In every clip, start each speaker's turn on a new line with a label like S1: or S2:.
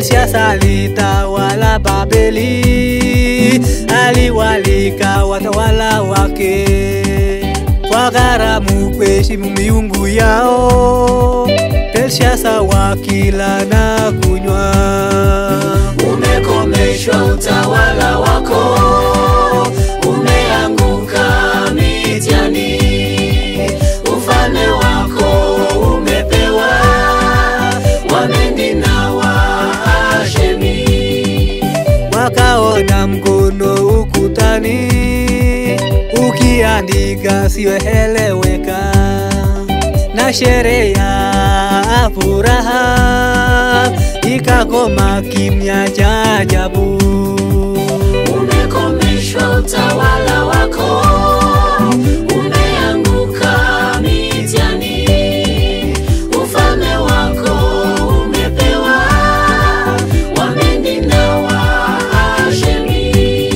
S1: Belshaza alitawala Babeli, aliwalika watawala wake kwa gharamu kuheshimu miungu yao. Belshaza wakila na kunywa.
S2: Umekomeshwa utawala wako, umeanguka mitihani, ufalme wako umepewa Wamedi na Waashemi.
S1: wakaona mkono ukutani ukiandika siyoeleweka, na sherehe ya furaha ikakoma kimya cha ajabu.
S2: Umekomeshwa utawala wako, umeanguka mitihani, ufalme wako umepewa Wamedi na Waashemi.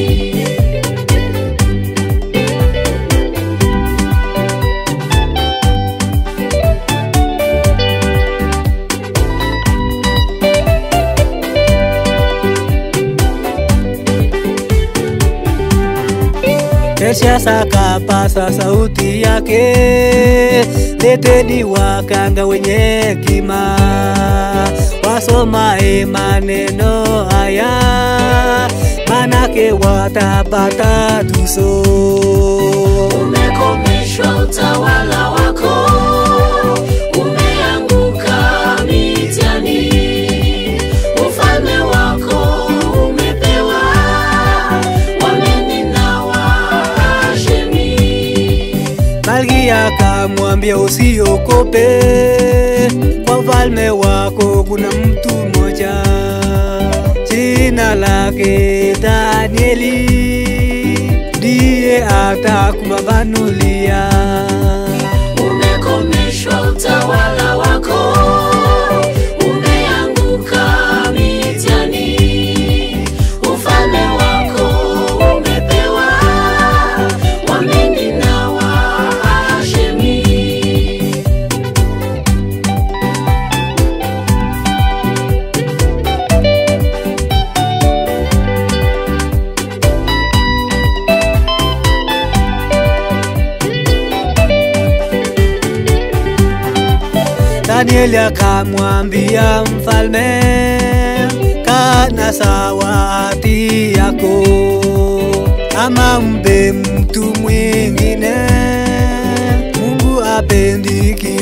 S1: Belshaza kapasa sauti yake, leteni wakanga wenye hekima, wasomae maneno haya, manake watapata tuso.
S2: Umekomeshwa utawala wako, umeanguka mitihani, ufalme wako umepewa Wamedi na Waashemi.
S1: Malkia akamwambia usiogope, kwa ufalme wako kuna mtu mmoja, jina lake Danieli, ndiye atakupambanulia.
S2: Umekomeshwa utawala wako, umeanguka mitihani, ufalme wako umepewa Wamedi na Waashemi.
S1: Danieli akamwambia mfalme, kana sawati yako, ama mpe mtu mwingine. Mungu apendi